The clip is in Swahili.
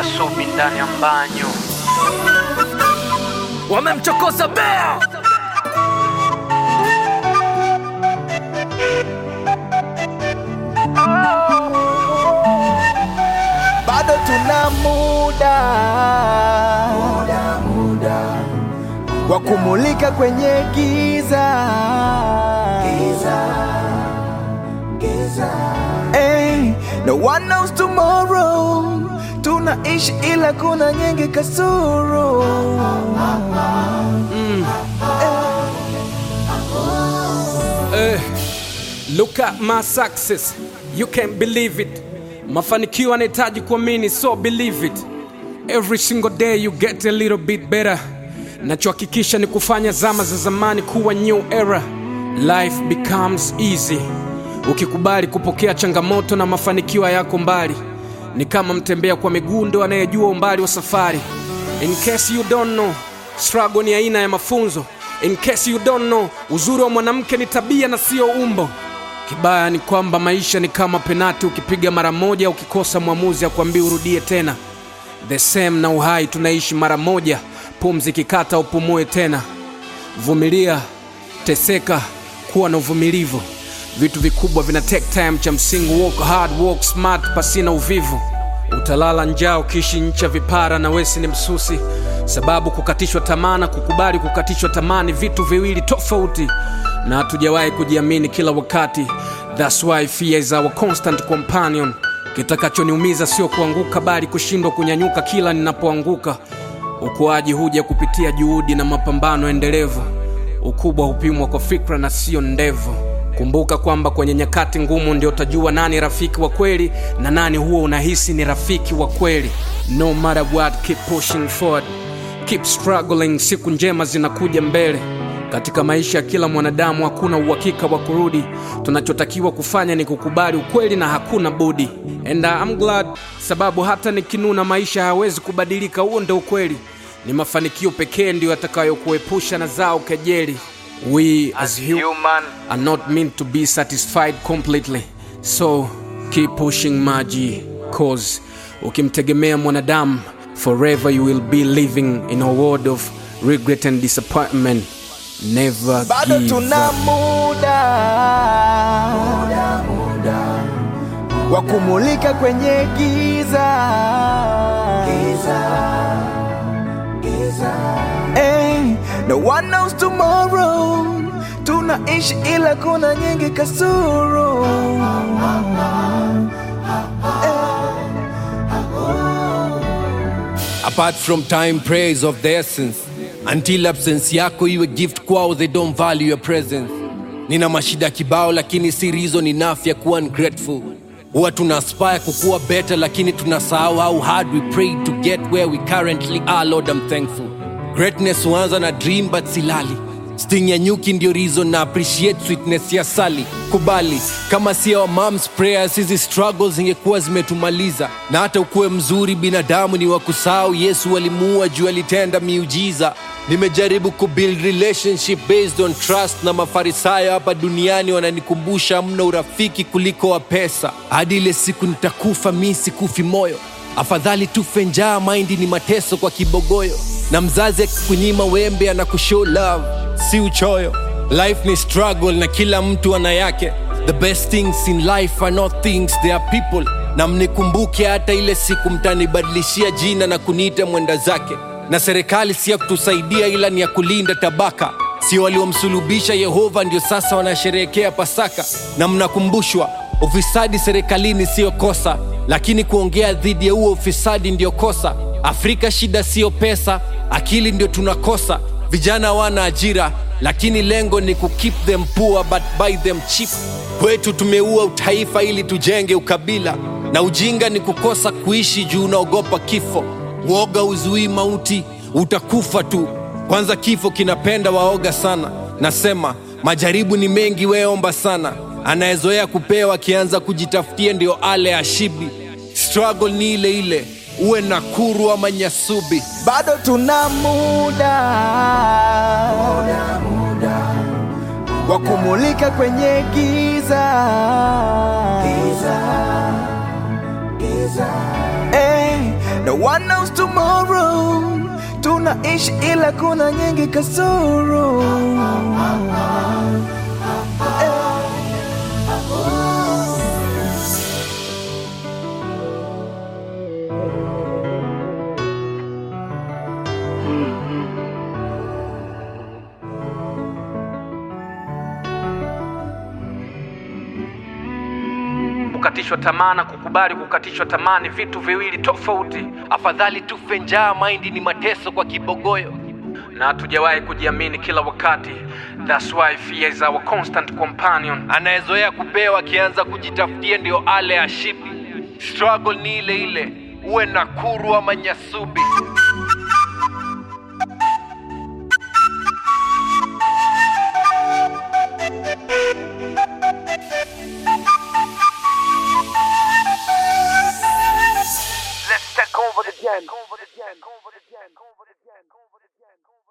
Subi ndani ya mbanyo. wamemchokoza bea bado tuna muda, muda, muda wa kumulika kwenye giza, giza, giza. Hey, no one knows tomorrow, tunaishi ila kuna nyingi kasoro Eh, look at my success you can't believe it mafanikio anahitaji kuamini so believe it every single day you get a little bit better nachohakikisha ni kufanya zama za zamani kuwa new era life becomes easy ukikubali kupokea changamoto na mafanikio yako mbali ni kama mtembea kwa miguu ndo anayejua umbali wa safari in case you don't know struggle ni aina ya mafunzo in case you don't know uzuri wa mwanamke ni tabia na sio umbo kibaya ni kwamba maisha ni kama penati ukipiga mara moja ukikosa mwamuzi akwambia urudie tena the same na uhai tunaishi mara moja pumzi kikata upumue tena vumilia teseka kuwa na uvumilivu vitu vikubwa vina take time cha msingi work hard work smart pasina uvivu utalala njaa ukiishi nchi ya vipara na wesi ni msusi sababu kukatishwa tamaa na kukubali kukatishwa tamaa ni vitu viwili tofauti na hatujawahi kujiamini kila wakati thats why fear is our constant companion kitakachoniumiza sio kuanguka bali kushindwa kunyanyuka kila ninapoanguka ukuaji huja kupitia juhudi na mapambano endelevu ukubwa hupimwa kwa fikra na sio ndevu kumbuka kwamba kwenye nyakati ngumu ndio utajua nani rafiki wa kweli na nani huo unahisi ni rafiki wa kweli no matter what keep pushing forward keep struggling siku njema zinakuja mbele katika maisha ya kila mwanadamu hakuna uhakika wa kurudi tunachotakiwa kufanya ni kukubali ukweli na hakuna budi and I'm glad sababu hata nikinuna maisha hayawezi kubadilika huo ndio ukweli ni mafanikio pekee ndiyo yatakayokuepusha na zao kejeli we as hu- Human are not meant to be satisfied completely so keep pushing maji cause ukimtegemea mwanadamu forever you will be living in a world of regret and disappointment never bado give tuna up. muda, muda, muda wa kumulika kwenye giza, giza, giza. Hey, no one knows tomorrow, tunaishi ila kuna nyingi kasoro apart from time praise of the essence until absence yako iwe gift kwao they don't value your presence nina mashida kibao lakini si reason enough ya kuwa ungrateful huwa tuna aspire kukuwa better lakini tunasahau how hard we prayed to get where we currently are lord i'm thankful greatness huanza na dream but silali sting ya nyuki ndio reason na appreciate sweetness ya sali kubali kama si our moms prayers hizi struggles zingekuwa zimetumaliza na hata ukuwe mzuri binadamu ni wa kusahau yesu alimuua juu alitenda miujiza nimejaribu kubuild relationship based on trust na mafarisayo hapa duniani wananikumbusha mna urafiki kuliko wa pesa hadi ile siku nitakufa mi sikufi moyo afadhali tufe njaa maindi ni mateso kwa kibogoyo na mzazi akikunyima wembe anakushow love si uchoyo life ni struggle na kila mtu ana yake the best things in life are not things they are people na mnikumbuke hata ile siku mtanibadilishia jina na kuniita mwenda zake na serikali si ya kutusaidia ila ni ya kulinda tabaka sio waliomsulubisha yehova ndio sasa wanasherehekea pasaka na mnakumbushwa ufisadi serikalini siyo kosa lakini kuongea dhidi ya huo ufisadi ndio kosa afrika shida siyo pesa akili ndio tunakosa vijana wana ajira lakini lengo ni kukeep them poor but buy them cheap kwetu tumeua utaifa ili tujenge ukabila na ujinga ni kukosa kuishi juu unaogopa kifo uoga uzuii mauti utakufa tu kwanza kifo kinapenda waoga sana nasema majaribu ni mengi weomba sana anayezoea kupewa akianza kujitafutia ndio ale ashibi struggle ni ile ile uwe nakuru ama nyasubi bado tuna muda, muda, muda wa kumulika kwenye giza, giza, giza. Hey, no one knows tomorrow. Tunaishi ila kuna nyingi kasoro. Kukatishwa tamaa na kukubali kukatishwa tamaa ni vitu viwili tofauti, afadhali tufe njaa maindi ni mateso kwa kibogoyo na hatujawahi kujiamini kila wakati. That's why fear is our constant companion. anayezoea kupewa akianza kujitafutia ndio ale ashibi struggle ni ile ile uwe nakuru ama nyasubi Let's take over the game.